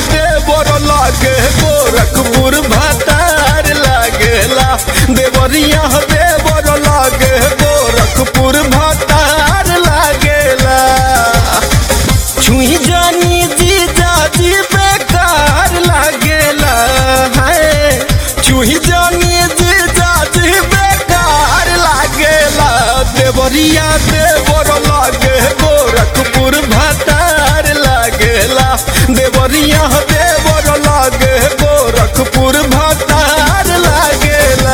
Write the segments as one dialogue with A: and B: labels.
A: देवर लागे गोरखपुर भतार लागेला देवरिया देवर लागे गोरखपुर भतार लागेला छुई जानी जी जाजी बेकार लागेला है छुई जानी जी जाजी बेकार लागेला देवरिया देवर लागे गोरखपुर भतार लागेला देवरिया देवर लागे गोरखपुर भतार लागेला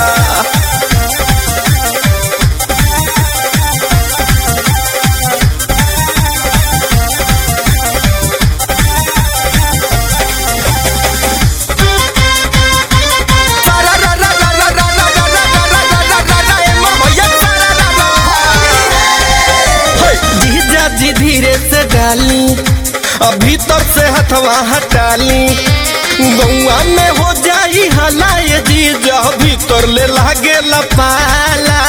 A: जीजा जी धीरे से डाली अब भीतर से हथवा हटाली गौआ में हो जाई हलाए जीजा भीतर ले लागे लपाला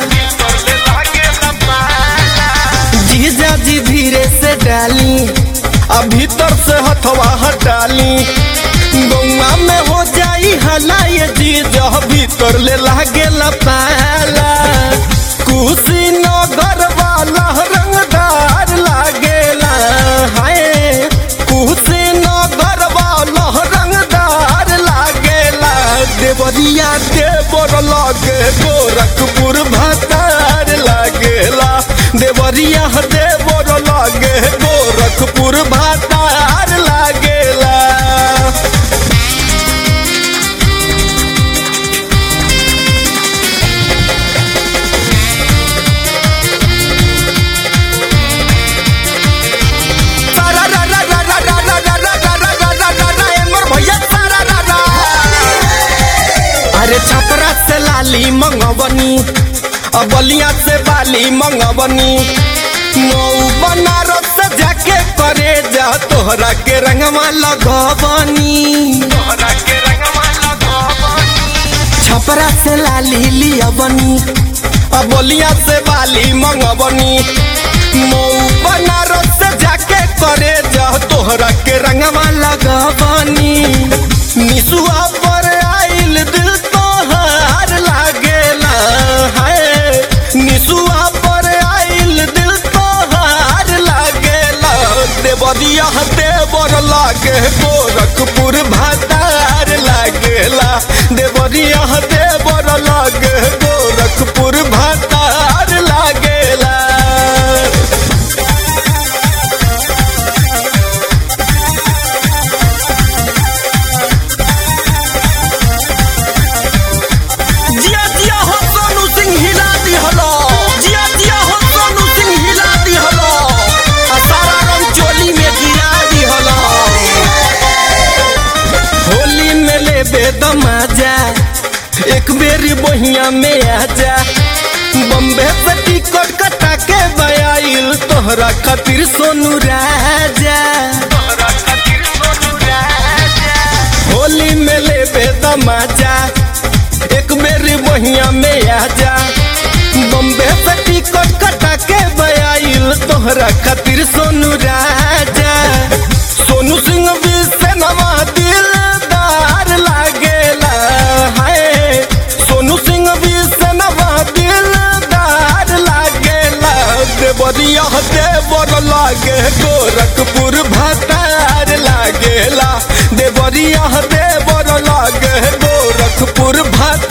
A: जीजा जी धीरे से डाली अब भीतर से हथवा हटाली गौआ में हो जाई हलाए जीजा भीतर ले लागे लपाला कुशीनगर वाला रंगदार लागेला हाय कुशीनगर वाला रंगदार लागेला देवरिया देवर लागे गोरखपुर भतार लागेला देवरिया देवर लागे गोरखपुर भतार लागेला अरे छपरा से लाली मंगवनी अबलिया से बाली मंगवनी मऊ बनारस से जाके करे जा तोहरा के रंगवा लगवनी छपरा से लाली लियवनी अबलिया से बाली मंगवनी मऊ बनारस से जाके करे जा तोहरा के रंगवा लगवनी निसुआ पर आइल दिल तोहार लागेला है निसुआ पर आइल दिल तोहार लागेला देवरिया देवर लागे गोरखपुर भतार लागेला देवरिया देवर लागे गोरखपुर भतार लागेला जिया जिया हो सोनू सिंह हिला दी हलो जिया जिया हो सोनू सिंह हिला दी हलो आ सारा रंग चोली में गिरा दी हलो होली में ले बेदमाजा एक बेरी बहिया में आजा बम्बे से टिकट कटा के बयाइल तोहरा खातिर सोनू राजा होली में ले बेदमाजा एक मेरी बहिया में आजा बम्बे से टिकट कटा के बयाइल तोहरा खातिर सोनू राजा सोनू सिंह भी से नवा दिलदार लागेला हाय सोनू सिंह भी से नवा दिलदार लागेला देवरिया देवर लागे गोरखपुर भतार लागेला देवरिया देवर लागे गोरखपुर भतार